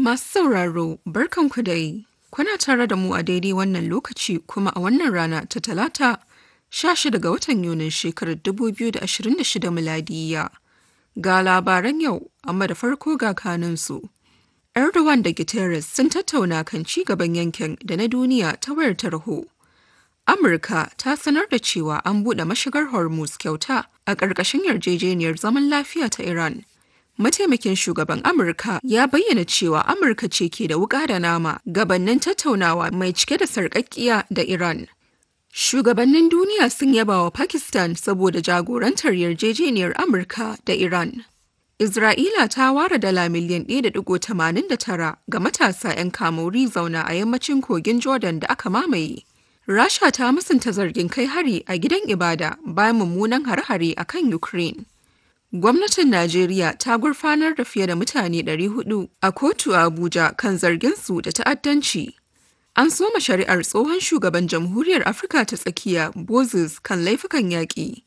Masu sauraro, barkanku dai. Kuna tare da mu a daidai wannan lokaci kuma a wannan rana ta talata 16 ga watan Yunin shekarar 2026 miladiya. Ga labaran yau, amma da farko ga kanunsu. Erdogan da Guterres sun tattauna kan ci gaban yankin da na duniya ta wayar tarho. Amurka ta sanar da cewa an buɗe mashigar Hormuz kyauta a ƙarƙashin yarjejeniyar zaman lafiya ta Iran. Mataimakin shugaban Amurka ya bayyana cewa Amurka ce ke da wuƙa da nama gabannin tattaunawa mai cike da sarƙaƙƙiya da Iran. Shugabannin duniya sun yaba wa Pakistan saboda jagorantar yarjejeniyar Amurka da Iran. Isra'ila ta ware dala miliyan 1.89 ga matasa 'yan kamori zauna a yammacin kogin Jordan da aka mamaye. Rasha ta musanta zargin kai hari a gidan ibada bayan mummunan hare-hare a kan Ukraine. Gwamnatin Najeriya ta gurfanar da fiye da mutane 400 a kotu a Abuja kan zarginsu da ta'addanci. An soma shari'ar tsohon shugaban Jamhuriyar Afirka ta tsakiya Moses kan laifukan yaƙi.